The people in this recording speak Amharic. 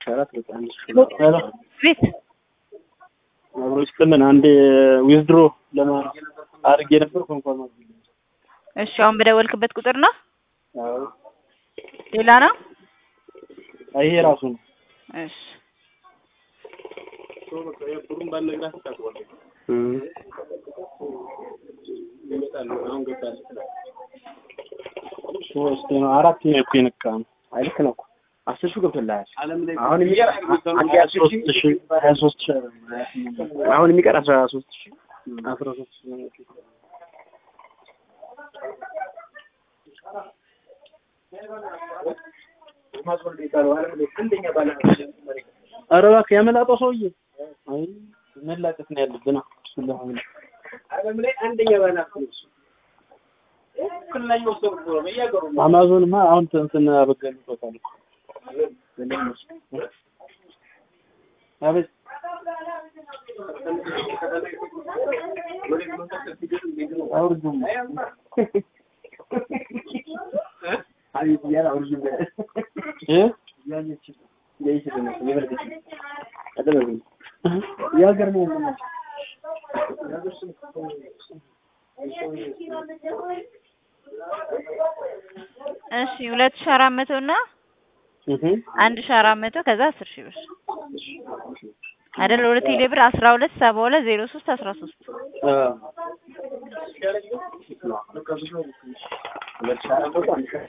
አራት በጣም ሄሎ ቤት አብሮች ለምን አንድ ዊዝድሮ ለማድረግ አድርጌ ነበር ኮንፎርም አድርጌ እሺ፣ አሁን በደወልክበት ቁጥር ነው? አዎ ሌላ ነው? ይሄ ራሱ ነው እሺ፣ ሶስት ነው አራት ነው እኮ የነካ ነው አይ ልክ ነው እኮ አስር ሺህ ገብቶልሃል። አሁን የሚቀር አንድ አስር ሶስት ሺህ ሺህ ሀያ ሶስት ሺህ አሁን የሚቀር አስራ ሶስት ሺህ አስራ ሶስት ሺህ ነው። ኧረ እባክህ ያመላጠው ሰውዬ አይ መላቀት ነው ያለብን እሱን ለማመን አማዞንማ አሁን እንትን አበገልበታል እኮ አቤት አውርዱም እ የሀገር ነው እሺ ሁለት ሺህ አራት መቶ እና እህ አንድ ሺህ አራት መቶ ከዛ አስር ሺህ ብር አይደል? ሁለት ቴሌ ብር አስራ ሁለት ሰባ ሁለት ዜሮ ሶስት አስራ ሶስት አ